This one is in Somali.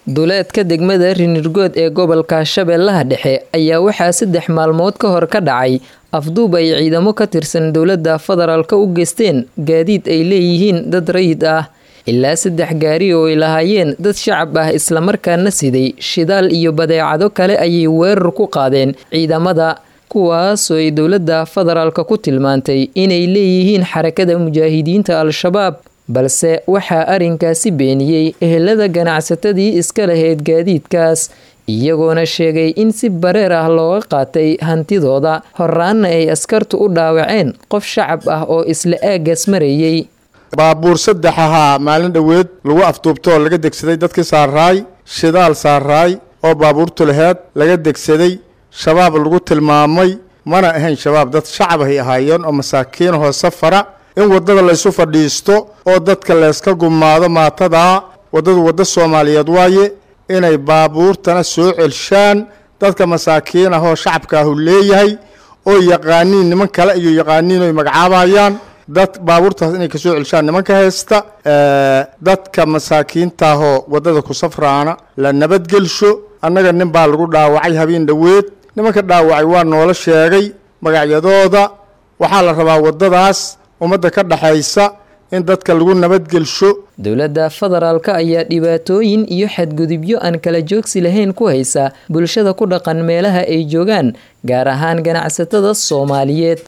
duleedka degmada rinirgood ee gobolka shabeellaha dhexe ayaa waxaa saddex maalmood ka hor ka dhacay afduub ay ciidamo ka tirsan dowladda federaalka u geysteen gaadiid ay leeyihiin dad rayid ah ilaa saddex gaari oo ay lahaayeen dad shacab ah islamarkaana siday shidaal iyo badeecado kale ayay weerar ku qaadeen ciidamada kuwaasoo ay dowladda federaalka ku tilmaantay inay leeyihiin xarakada mujaahidiinta al-shabaab balse waxaa arrinkaasi beeniyey ehelada ganacsatadii iska lahayd gaadiidkaas iyagoona sheegay in si bareer ah looga qaatay hantidooda horaanna ay askartu u dhaawaceen qof shacab ah oo isla aaggaas marayey baabuur saddex ahaa maalin dhoweed lagu afduubtoo laga degsaday dadkii saaraay shidaal saaraay oo baabuurtu laheed laga degsaday shabaab lagu tilmaamay mana ahayn shabaab dad shacab ay ahaayeen oo masaakiinahoo safara in waddada laysu fadhiisto oo dadka layska gumaado maatadaa waddadu waddo soomaaliyeed waaye inay baabuurtana soo celshaan dadka masaakiin ah oo shacabka ahu leeyahay oo yaqaaniin niman kale iyo yaqaaniin oy magacaabayaan dad baabuurtaas inay kasoo celshaan nimanka haysta dadka masaakiintaahoo waddada ku safraana la nabadgelsho annaga nin baa lagu dhaawacay habeen dhoweed nimanka dhaawacay waa noola sheegay magacyadooda waxaa la rabaa waddadaas ummadda ka dhexaysa in dadka lagu nabadgelsho dowladda federaalka ayaa dhibaatooyin iyo xadgudubyo aan kala joogsi lahayn ku haysa bulshada ku dhaqan meelaha ay joogaan gaar ahaan ganacsatada soomaaliyeed